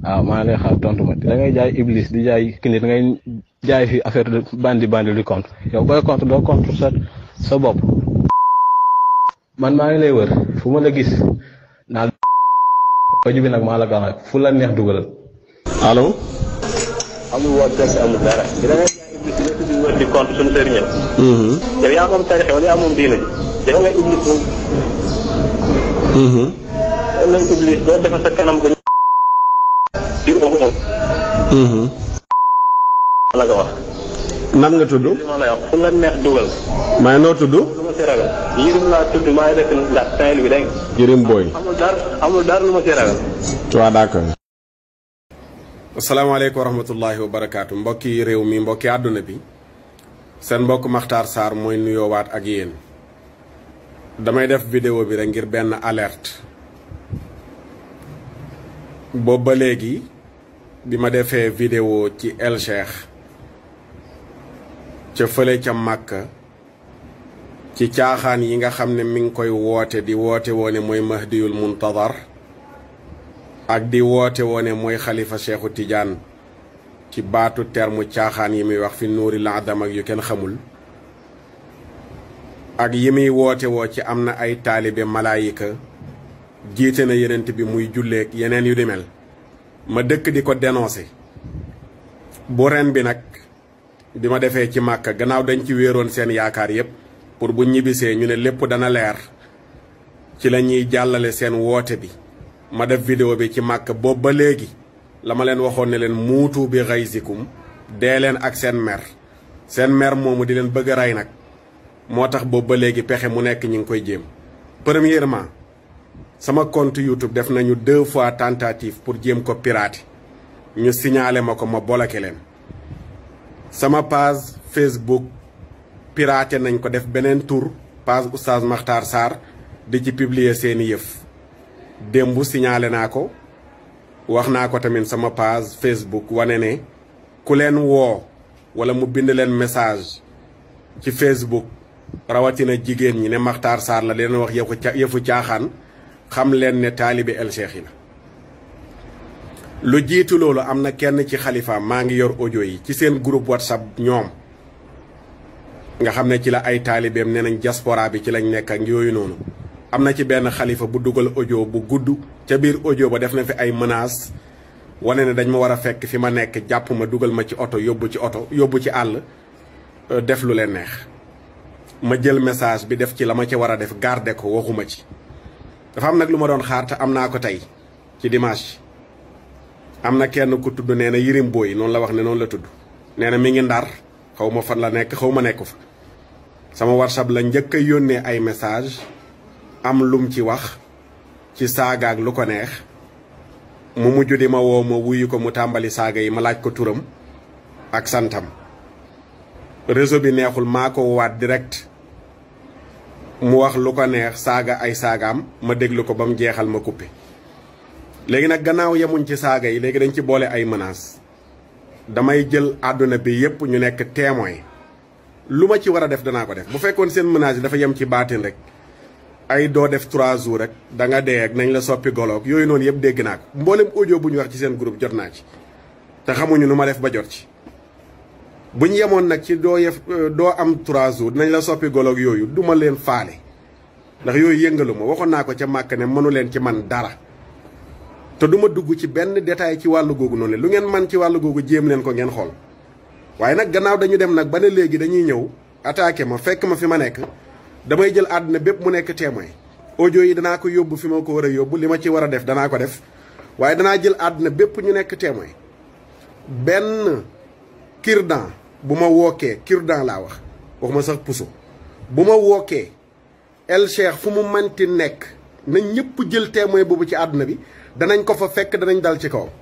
waaw maa ngi lay xaar tontu ma da ngay jaay iblis di jaay kii da ngay jaay fi affaire de bandi bandi du compte yow booy compte doo compte sa sa bopp. man maa ngi lay wër fu ma la gis naan oju bi nag maa la gaaw fu la neex dugalal. allo. amul woon fekk amul dara di da ngay jaay iblis di nekk di wër di compte suñu sëriñ yow yaa moom tarixe wala yaa moom diina ji da nga iblis moom wala iblis doo defar sa kanam ga di ko moom la nga wax nan nga tudd. li ma lay wax fu la neex dugal may noo tudd. lu ma si ragal yirim laa tudd maa ngi dëkk ndax Saint-Louis dégg nga Yirim Boy. amul dara amul dara lu ma si ragal waaw d'accord. asalaamaaleykum wa rahmatullahi wa barakaatu mbokki réew mi mbokki àdduna bi seen mbokk Makhtar Sarr mooy nuyoowaat ak yéen damay def vidéo bi rek ngir benn alerte boobu ba léegi bi ma defee vidéo ci El Cheikh ca fële ca Màkka ci caaxaan yi nga xam ne mi ngi koy woote di woote woone mooy Mahdiyul Muntadar ak di woote woone mooy xalifa Cheikhu Tidiane ci baatu terme caaxaan yi muy wax fi nuuri la adam ak yu kenn xamul ak yi muy woote woo ci am na ay taalibe malaayika jiite na yenent bi muy julleek yeneen yu di mel ma dëkk di ko dénoncé bu ren bi nag bi ma defee ci màkka gannaaw dañ ci wéeroon seen yaakaar yépp pour bu ñibbisee ñu ne lépp dana leer ci la ñuy jàllale seen woote bi ma def vidéo bi ci màkk boobu ba léegi la ma leen waxoon ne leen muutu bi xaysikum dee leen ak seen mer seen mer moomu di leen bëgg a rey nag moo tax boobu ba léegi pexe mu nekk ñi ngi koy jéem premièrement sama compte YouTube def nañu deux fois tentative pour jéem ko pirater ñu signalé ma ko ma bloqué leen sama page Facebook piraté nañ ko def beneen tour page Oustaz Makhtar Sarr di ci publier seeni yëf démb signalé naa ko wax naa ko tamit sama page Facebook wane ne ku leen woo wala mu bind leen message ci Facebook rawatina jigéen ñi ne Makhtar Sarr la leen wax yëfu ca yëfu caaxaan xam leen ne taalibe El Cheikh yi la. lu jiitu loolu am na kenn ci xalifa maa ngi yor audio yi ci seen groupe WhatsApp ñoom nga xam ne ci la ay taalibeem nee nañ diaspora bi ci lañ nekk ak yooyu noonu. am na ci benn xalifa bu dugal audio bu gudd ca biir audio ba def na fi ay menaces wane ne dañ ma war a fekk fi ma nekk jàpp ma dugal ma ci oto yóbbu ci oto yóbbu ci àll def lu leen neex ma jël message bi def ci la ma ci war a def garder ko waxuma ci dafa am nag lu ma doon xaar te am naa ko tey ci dimanche am na kenn ku tudd nee na Yirim Boy noonu la wax ne noonu la tudd nee na mi ngi ndar xaw ma fan la nekk xaw ma nekku fa sama whatsapp la njëkk a yónnee ay message am lum ci wax ci saaga ak lu ko neex mu mujj di ma woo ma wuyu ko mu tàmbali saaga yi ma laaj ko turam ak santam réseau bi neexul maa ko waat direct mu wax lu ko neex saaga ay saagaam ma déglu ko ba mu jeexal ma coupé léegi nag gannaaw yemuñ ci saaga yi léegi dañ ci boole ay menaces damay jël àdduna bi yépp ñu nekk témoin lu ma ci war a def danaa ko def bu fekkoon seen menaces yi dafa yem ci baatin rek ay doo def trois jours rek da nga dee ak nañ la soppi goloog yooyu noonu yëpp dégg naa ko mboolem audio bu ñu wax ci seen groupe jot naa ci te xamuñu nu ma def ba jot ci buñ yemoon nag ci doo yef doo am trois jours dinañ la soppi goloog yooyu du ma leen faale ndax yooyu yëngalu ma waxoon naa ko ca màkk ne mënu leen ci man dara te du ma dugg ci benn détail ci wàllu googu noonu lu ngeen man ci wàllu googu jéem leen ko ngeen xool waaye nag gannaaw dañu dem nag ba ne léegi dañuy ñëw attaqué ma fekk ma fi ma nekk damay jël àdduna bépp mu nekk témoin audio yi danaa ko yóbbu fi ma ko war a yóbbu li ma ci war a def danaa ko def waaye danaa jël àdduna bépp ñu nekk témoin benn kirdan bu ma wookee kirdan laa wax waxuma sax puso bu ma wookee El Cheikh fu mu manti nekk na ñëpp jël témoin boobu ci àdduna bi danañ ko fa fekk danañ dal ci kaw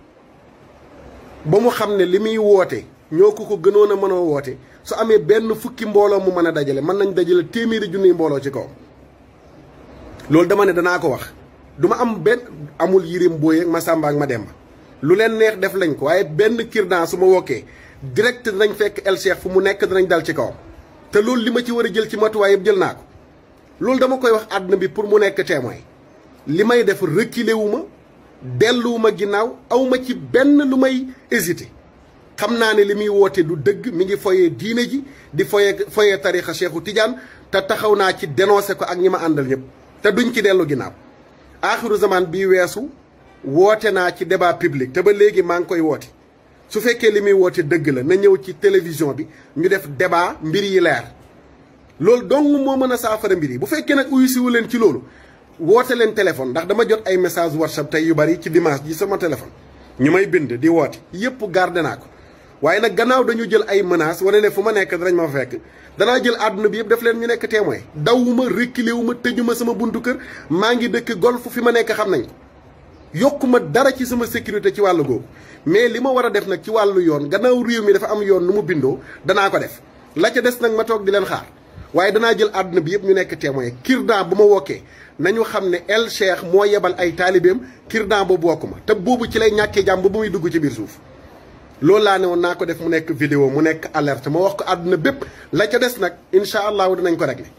ba mu xam ne li muy woote ñoo ko ko gënoon a mën a woote su amee benn fukki mbooloo mu mën a dajale mën nañ dajale téeméeri junniy mbooloo ci kaw loolu dama ne danaa ko wax du ma am benn amul Yirim Boy ak Masamba ak Mademba lu leen neex def lañ ko waaye benn kirdan su ma wokkee direct danañ fekk El Cheikh fu mu nekk danañ dal ci kawam te loolu li ma ci war a jël ci matuwaay yëpp jël naa ko loolu dama koy wax àdduna bi pour mu nekk témoin li may def reculé wu ma delluwuma ginnaaw awma ci benn lu may hésité xam naa ne li muy woote du dëgg mi ngi foyee diine ji di foyee foyee tarixa Cheikhu Tidiane te taxaw naa ci dénoncé ko ak ñi ma àndal ñëpp te duñ ci dellu ginnaaw aaxiru zaman bii weesu woote naa ci débat public te ba léegi maa ngi koy woote su fekkee li muy woote dëgg la na ñëw ci télévision bi ñu def débat mbir yi leer loolu dong moo mën a saafara mbir yi bu fekkee nag uyu siwu leen ci loolu woote leen téléphone ndax dama jot ay message whatsapp tey yu bari ci dimanche ji sama téléphone ñu may bind di woote yëpp garde naa ko waaye nag gannaaw dañu jël ay menaces wane ne fu ma nekk danañ ma fa fekk danaa jël àdduna bi yëpp def leen ñu nekk témoin dawuma reculé wu ma tëjuma sama buntu kër maa ngi dëkk golf fi ma nekk xam nañ ko yokkuma dara ci sama sécurité ci wàllu googu mais li ma war a def nag ci wàllu yoon gannaaw réew mi dafa am yoon nu mu bindoo danaa ko def la ca des nag ma toog di leen xaar waaye danaa jël àdduna bi yëpp ñu nekk témoin kirdan bu ma wokkee nañu xam ne El Cheikh moo yebal ay taalibeem kirdan boobu wokku ma te boobu ci lay ñàkkee jàmm ba muy dugg ci biir suuf loolu laa ne woon naa ko def mu nekk vidéo mu nekk alerte ma wax ko àdduna bépp la ca des nag incha allahu dinañ ko régler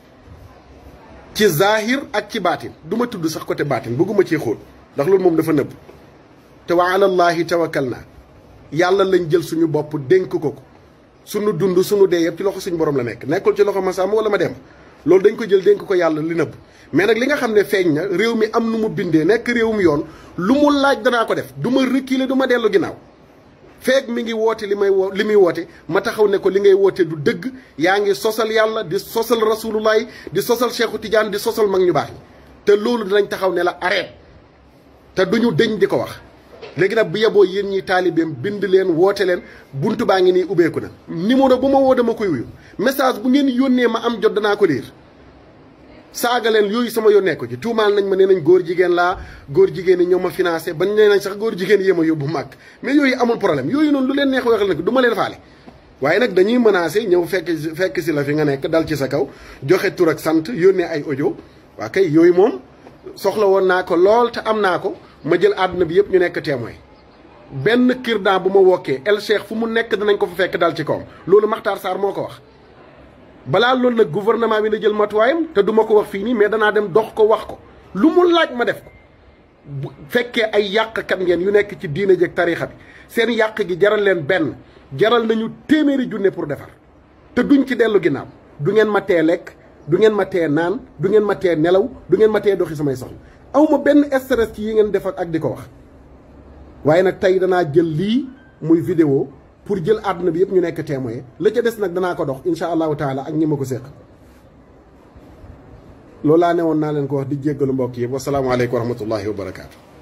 ci zahir ak ci baatin du ma tudd sax côté baatin bëgguma ci xóot ndax loolu moom dafa nëbb te wa alallahi tawakkal naa yàlla lañ jël suñu bopp dénk ko ko suñu dund suñu dee yëpp ci loxo suñu borom la nekk nekkul ci loxo ma sàmm wala ma dem loolu dañ ko jël dénk ko yàlla li nëbb mais nag li nga xam ne feeñ na réew mi am nu mu bindee nekk réewum yoon lu mu laaj danaa ko def du ma reculer du ma dellu ginnaaw feeg mi ngi woote li may woo li muy woote ma taxaw ne ko li ngay woote du dëgg yaa ngi sosal yàlla di sosal rasulullah di sosal Cheikhu Tidiane di sosal mag ñu baax ñi te loolu dinañ taxaw ne la arrête te duñu dëñ di ko wax léegi nag bu yeboo yéen ñi taalibeem bind leen woote leen buntu baa ngi nii ubbeeku na numéro bu ma woo dama koy wuyu message bu ngeen yónnee ma am jot danaa ko liir saaga leen yooyu sama yónnee ko ci tuumaal nañ ma nee nañ góor jigéen laa góor jigéen yi ñoo ma financé bañ nee nañ sax góor jigéen yéem a yóbbu màgg mais yooyu amul problème yooyu noonu lu leen neex waxal nag du ma leen faale waaye nag dañuy menacé ñëw fekk fekk si la fi nga nekk dal ci sa kaw joxe tur ak sant yónnee ay audio waa kay yooyu moom soxla woon naa ko lool te am naa ko ma jël àdduna bi yëpp ñu nekk témoin benn kirdan bu ma wokkee El Cheikh fu mu nekk danañ ko fa fekk dal ci kawam loolu Makhtar Sarr moo ko wax balaa loolu nag gouvernement bi na jël matuwaayam te du ma ko wax fii nii mais danaa dem dox ko wax ko lu mu laaj ma def ko bu fekkee ay yàqkat ngeen yu nekk ci diine jeeg tariixa bi seen yàq gi jaral leen benn jaral nañu téeméeri junne pour defar te duñ ci dellu ginnaaw du ngeen ma tee lekk du ngeen ma tee naan du ngeen ma tee nelaw du ngeen ma tee doxi samay soxla aw ma benn stress ci yi ngeen def ak di ko wax waaye nag tey danaa jël lii muy vidéo pour jël àdduna bi yëpp ñu nekk témoin la ca des nag danaa ko dox insha allahu taala ak ñi ma ko séq loolu laa ne woon naa leen ko wax di jéggalu mbokk yi wasalaamaaleykum wa rahmatullahi wa barakaatu